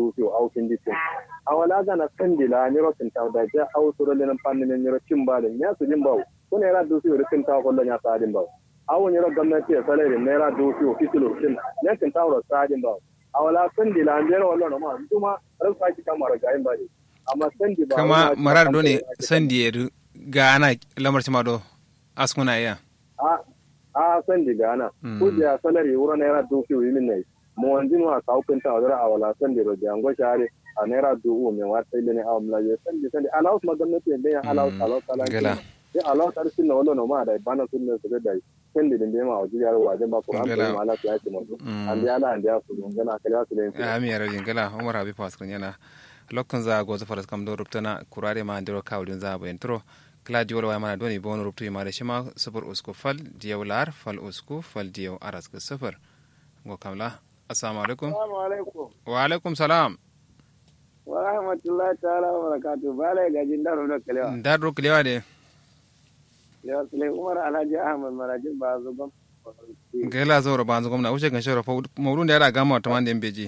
dusu au kindi tin awala gana sandila ni rotin taw da ja au suro lenan panni ne ro cimbale nya su jimbaw ko ne ra dusu ro tin taw ko nya sa dimbaw awo ne ro gwamnati ya salari ne ra dusu fitilo tin ne tin taw ro sa dimbaw awala sandila ne ro wallo ma kuma ran sa ki kamar ga yin bade amma sandi ba kama marar do ne sandi yeru ga ana lamar cima do askuna iya a a sandi ga ana ko da salari wuro ne ra dusu yi min ne mo wanjin wa ka hukunta wa dara awala sandi ro jango share a naira dubu mai wata ile ne a wamla ya sandi sandi alaus ma gwamnati ne ya alaus alaus alaus gala ya alaus ar sinna wala no ma da bana sun ne su da dai sandi din ma wajen yaro wajen ba ko an ko ala ya ce mutu an da ala an da su gana kala su ne ami yaro jin gala umar habi pas kun yana lokkan za go za faras kam do ruptana kurare ma ndiro kawdin za bayan tro kladi wala mana doni bon ruptu ma da shima sufur usku fal diyaw lar fal usku fal diyaw aras ka sufur go kamla assalamu alaikum assalamu alaikum wa alaikum salam wa rahmatullahi ta'ala wa barakatuh bala gajin daro da kalewa daro kalewa de lewa sule umar alhaji ahmad marajin ba zo gam gela zo ro banzo gomna uche kan shoro mawdun da yara gama to mande mbeji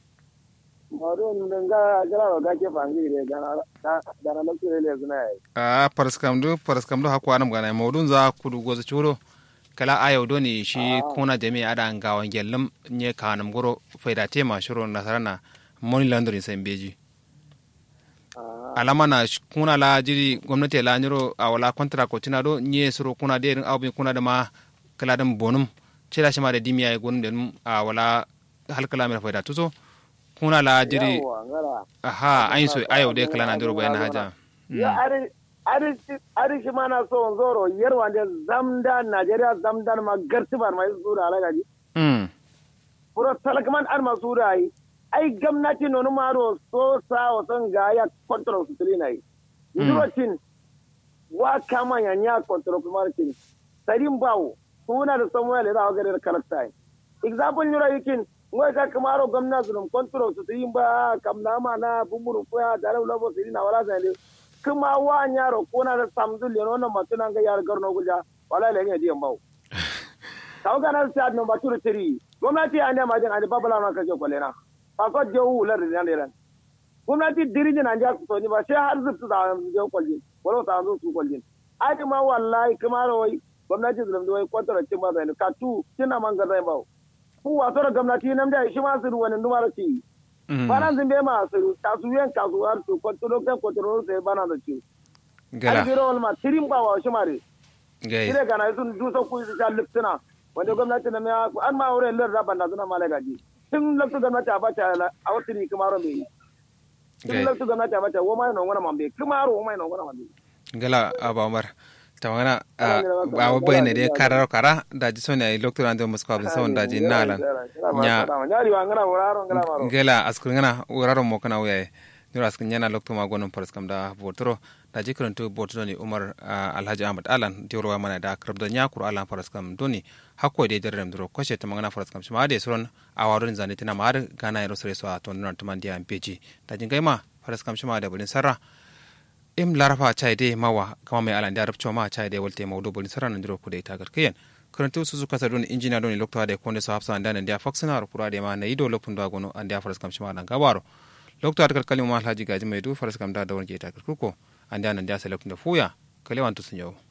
mawdun dan ga gara ro gake fangi de gana gana lo kire le zuna yi a paraskam do paraskam do hakwa nam gana mawdun za kudu gozo churo kala ayo do ni shi kuna jami ada ngawan gellam nye kanam goro faida tema shuro nasarana moni landori sai mbeji alama na kuna la jiri gwamnati la nyiro a wala kontra ko tina do nye suro kuna de aw kuna da ma kala dam bonum cela shima da dimiya e gonum den a wala hal kala mera faida tuso kuna la jiri aha ayin so ayo de kala na duro bayan haja ya ari ari ari shi mana so zoro yarwa da zamdan najeriya zamdan ma gartibar mai zura alagaji mm puro talakman ar masura yi ai gwamnati nonu maro so sa wasan ga ya control su tuli na yi ndurocin wa kama ya nya control kuma cin sarin bawo kuna da samuel da ga da karakta example nyura yikin ngoi ka kamaro gwamnati dum control su tuli ba kamna ma na bumuru ko ya da labo siri na wala zai kuma wa nyaro kuna da samdul yono na matuna ga yar garno guja wala le ne diyan bawo kawo kana sa no baturu tiri gwamnati ande ma jin ande babala na kaje kwalena fako jewu lar da ne gwamnati diriji na ja so ni ba sai har zubtu da je kwaljin wala ta zo su kwaljin ai ma wallahi kuma rawai gwamnati zulum da wai kwatara cin ba zai ka tu kina man ga zai ba ku wato da gwamnati nan da shi ma su ruwan numar ci banan zin be ma su ta su yan ka su har su kwataro kan kwataro sai bana da ci gala biro wal ma tirin ba wa shi mare gai ire kana sun dusa ku su ta liptuna wanda gwamnati na ya an ma wurin lar raban da suna malagaji tun lokacin gwamnati a bata a wata ne kuma mai tun gai lokacin gwamnati a bata wo mai non wani mambe kuma ro wo mai non wani mambe gala aba umar tamana a wa bayna de karar kara da ji sonya i lokto ande musko abin sawon da ji nalan nya nyari wa ngana wuraro ngana maro gela askur ngana uraro mo kana uyaye nura askur nyana lokto ma gonon paras kam da botoro da ji karanto botoro ni umar ah, alhaji ahmad alan dioro wa mana da krab da nya kur alan paras kam doni hakko de derrem duro koshe ta mangana paras kam shima de suron awaron zane tina ma har gana yaro sare so a ton nan tuman dia mpeji da jin gaima paras kam shima da bulin sarra im larafa chai de mawa kama mai alan da rabcho ma chai de wolte mawdo bulin sarra nan duro kude tagar kiyen karanto su su kasa don injina don lokto da konde so hafsa andan da faksina ro kura de ma na ido lokun da gono an da paras kam shima dan gabaro lokto at kalkalin ma alhaji gaji mai du faras kam da da wonje tagar kuko an da nan da sai lokun da fuya kalewan to sun yau